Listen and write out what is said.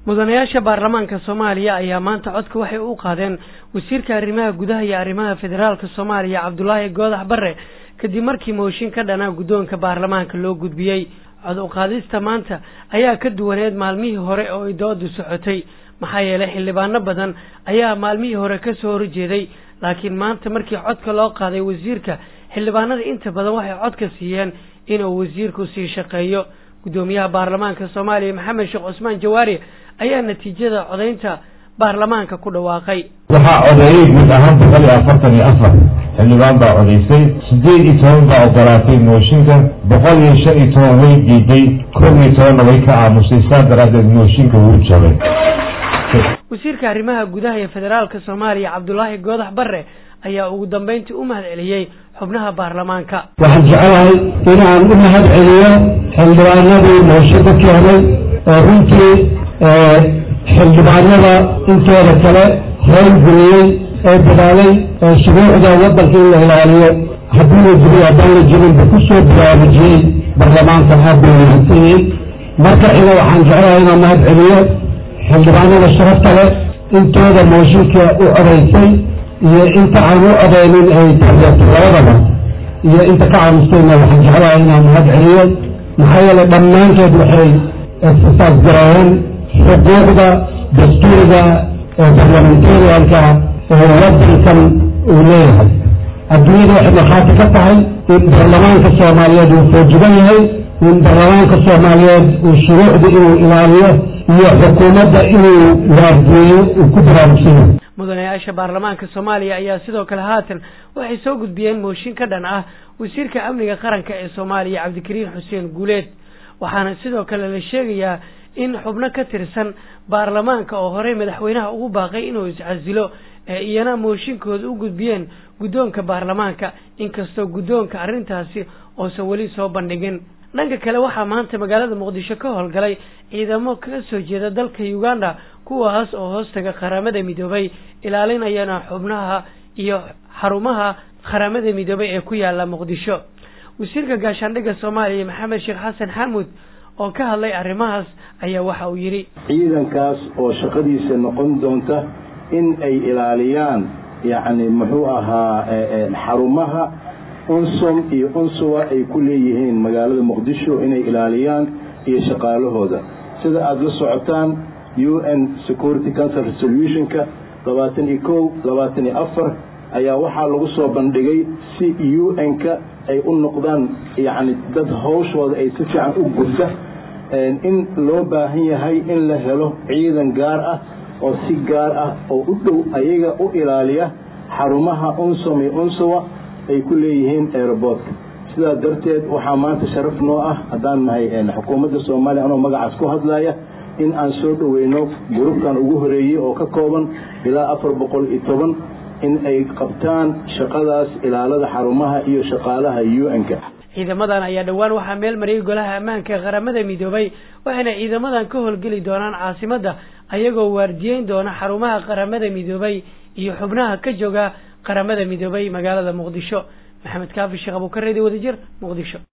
mudanayaasha baarlamaanka soomaaliya ayaa maanta codka waxay u qaadeen wasiirka arrimaha gudaha iyo arrimaha federaalka soomaaliya cabdulaahi goodax bare kadib markii mooshin ka dhanaa guddoonka baarlamaanka loo gudbiyey cod uqaadista maanta ayaa ka duwaneed maalmihii hore oo ay doodu socotay maxaa yeelay xildhibaano badan ayaa maalmihii hore ka soo horjeeday laakiin maanta markii codka loo qaaday wasiirka xildhibaanada inta badan waxay codka siiyeen inuu wasiirku sii shaqeeyo guddoomiyaha baarlamaanka soomaaliya maxamed sheekh cusmaan jawaari ayaa natiijada codaynta baarlamaanka ku dhawaaqay waxaa codeeyey guud ahaan boqol iyo afartan iyo afar xildhibaan baa codaysay sideed iyo toban baa ogolaatay mooshinka boqol iyo shan iyo toban way diiday koob iyo tobanna way ka aamusay saas daraadeed mooshinka wuu jabay wasiirka arrimaha gudaha ee federaalka soomaaliya cabdulaahi goodax bare ayaa ugu dambeyntii u mahad celiyey xubnaha baarlamaanka waxaan jecelahay inaan u mahad celiyo xildhibaanadii mooshinka keenay oo runtii xildhibaanada intooda kale howlgeliyey ee dadaalay ee shuruucda waddanka in la ilaaliyo haddii la jiriyo haddaan la jirinba ku soo baraarujiyey baarlamaanka aad bay mahadsanyihiin marka xiga waxaan jecelahay inaan mahad celiyo xildhibaanada sharafta leh intooda mooshinka u codaysay iyo inta aan u odeynin ay taageerto labadaba iyo inta ka caamustayna waxaan jecelahay inaan mahad celiyo maxaa yeelay dhammaantood waxay exercise gareeyeen xuquuqda dastuuriga ee barlamentarianka ee wadankan uu leeyahay adduunyada waxay markhaati ka tahay in baarlamaanka soomaaliyeed uu foojigan yahay in baarlamaanka soomaaliyeed uu shuruucda inuu ilaaliyo iyo xukuumadda inuu waargeeyo uu ku baraarugsan yahay mudanayaasha baarlamaanka soomaaliya ayaa sidoo kale haatan waxay soo gudbiyeen mooshin ka dhan ah wasiirka amniga qaranka ee soomaaliya cabdikariin xuseen guuleed waxaana sidoo kale la sheegayaa in xubno ka tirsan baarlamaanka oo horey madaxweynaha ugu baaqay inuu iscasilo ee iyana mooshinkooda u gudbiyeen guddoonka baarlamaanka inkastoo guddoonka arrintaasi oosan weli soo bandhigin dhanka kale waxaa maanta magaalada muqdisho ka howlgalay ciidamo kaga soo jeeda dalka uganda kuwaas oo hoostaga qaramada midoobay ilaalinayana xubnaha iyo xarumaha qaramada midoobay ee ku yaala muqdisho wasiirka gaashaandhigga soomaaliya maxamed sheekh xasan xamuud oo ka hadlay arrimahaas ayaa waxa uu yidhi ciidankaas oo shaqadiisa noqon doonta in ay ilaaliyaan yacni muxuu ahaa xarumaha unsom iyo unsuwa ay ku leeyihiin magaalada muqdisho inay ilaaliyaan iyo shaqaalahooda sida aada la socotaan u n security council resolutionka labaatan iyo kow labaatan iyo afar ayaa waxaa lagu soo bandhigay si u n-ka ay u noqdaan yacni dad hawshooda ay si fiican u gudda in loo baahan yahay in la helo ciidan gaar ah oo si gaar ah oo u dhow ayaga u ilaaliya xarumaha unsom iyo unsuwa ay ku leeyihiin aeroboortka sidaa darteed waxaa maanta sharaf noo ah haddaan nahay xukuumadda soomaaliya anoo magacaas ku hadlaya in aan soo dhoweyno gurubkan ugu horeeyey oo ka kooban ilaa afar boqol iyo toban in ay qabtaan shaqadaas ilaalada xarumaha iyo shaqaalaha u n-ka ciidamadan ayaa dhowaan waxaa meel mariyay golaha ammaanka ee qaramada midoobay waxayna ciidamadan ka howlgeli doonaan caasimadda ayagoo waardiyeyn doona xarumaha qaramada midoobay iyo xubnaha ka jooga qaramada midoobay magaalada muqdisho maxamed kaafi sheekh abuukareedi wadajir muqdisho